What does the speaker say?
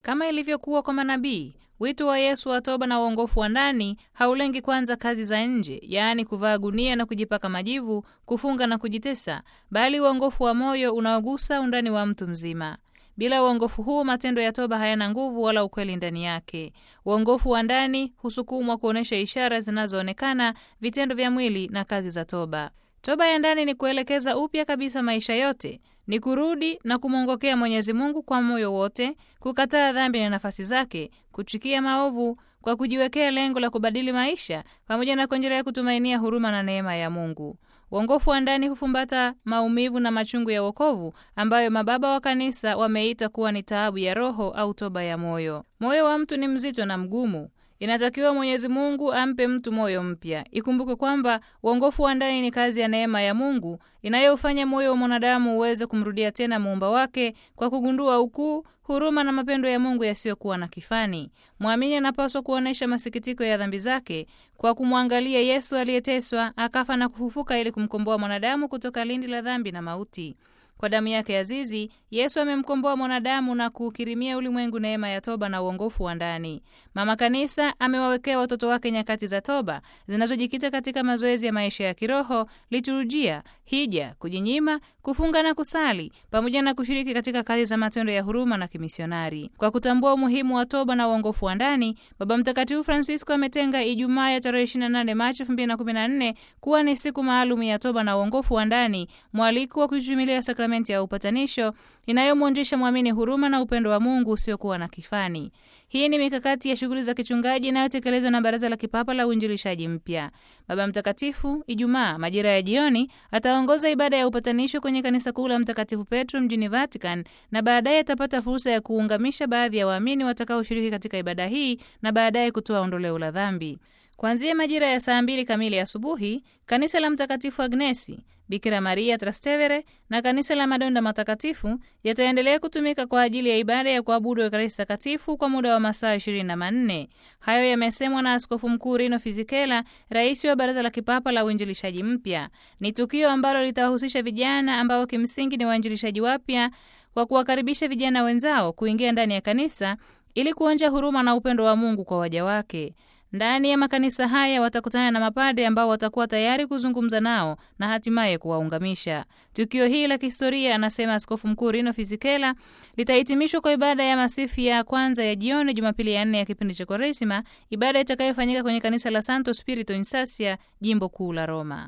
Kama ilivyokuwa kwa manabii, wito wa Yesu wa toba na uongofu wa ndani haulengi kwanza kazi za nje, yaani kuvaa gunia na kujipaka majivu, kufunga na kujitesa, bali uongofu wa moyo unaogusa undani wa mtu mzima. Bila uongofu huu, matendo ya toba hayana nguvu wala ukweli ndani yake. Uongofu wa ndani husukumwa kuonyesha ishara zinazoonekana, vitendo vya mwili na kazi za toba. Toba ya ndani ni kuelekeza upya kabisa maisha yote, ni kurudi na kumwongokea Mwenyezi Mungu kwa moyo wote, kukataa dhambi na nafasi zake, kuchukia maovu kwa kujiwekea lengo la kubadili maisha, pamoja na kuendelea kutumainia huruma na neema ya Mungu. Uongofu wa ndani hufumbata maumivu na machungu ya wokovu ambayo mababa wa kanisa wameita kuwa ni taabu ya roho au toba ya moyo. Moyo wa mtu ni mzito na mgumu. Inatakiwa Mwenyezi Mungu ampe mtu moyo mpya. Ikumbuke kwamba uongofu wa ndani ni kazi ya neema ya Mungu inayofanya moyo wa mwanadamu uweze kumrudia tena muumba wake kwa kugundua ukuu, huruma na mapendo ya Mungu yasiyokuwa na kifani. Mwamini anapaswa kuonyesha masikitiko ya dhambi zake kwa kumwangalia Yesu aliyeteswa, akafa na kufufuka ili kumkomboa mwanadamu kutoka lindi la dhambi na mauti. Kwa damu yake ya azizi Yesu amemkomboa mwanadamu na kuukirimia ulimwengu neema ya toba na uongofu wa ndani. Mama Kanisa amewawekea watoto wake nyakati za toba zinazojikita katika mazoezi ya maisha ya kiroho, liturujia, hija, kujinyima, kufunga na kusali, pamoja na kushiriki katika kazi za matendo ya huruma na kimisionari. Kwa kutambua umuhimu wa toba na uongofu wa ndani, Baba Mtakatifu Francisco ametenga Ijumaa ya tarehe 28 Machi 2014 kuwa ni siku maalum ya toba na uongofu wa ndani, mwaliko wa kujumilia sakramenti ya upatanisho inayomwonjesha mwamini huruma na upendo wa Mungu usiokuwa na kifani. Hii ni mikakati ya shughuli za kichungaji inayotekelezwa na Baraza la Kipapa la Uinjilishaji Mpya. Baba Mtakatifu Ijumaa majira ya jioni ataongoza ibada ya upatanisho kwenye kanisa kuu la Mtakatifu Petro mjini Vatican, na baadaye atapata fursa ya kuungamisha baadhi ya waamini watakaoshiriki katika ibada hii na baadaye kutoa ondoleo la dhambi. Kuanzia majira ya saa mbili kamili asubuhi, kanisa la Mtakatifu Agnesi Bikira Maria Trastevere na kanisa la Madonda Matakatifu yataendelea kutumika kwa ajili ya ibada ya kuabudu Ekaristi Takatifu kwa muda wa masaa ishirini na manne. Hayo yamesemwa na Askofu Mkuu Rino Fizikela, rais wa Baraza la Kipapa la Uinjilishaji Mpya. Ni tukio ambalo litawahusisha vijana ambao kimsingi ni wainjilishaji wapya, kwa kuwakaribisha vijana wenzao kuingia ndani ya kanisa ili kuonja huruma na upendo wa Mungu kwa waja wake. Ndani ya makanisa haya watakutana na mapadre ambao watakuwa tayari kuzungumza nao na hatimaye kuwaungamisha. Tukio hili la kihistoria, anasema Askofu Mkuu Rino Fizikela, litahitimishwa kwa ibada ya masifu ya kwanza ya jioni Jumapili ya nne ya kipindi cha Kwaresima, ibada itakayofanyika kwenye kanisa la Santo Spirito in Sassia, jimbo kuu la Roma.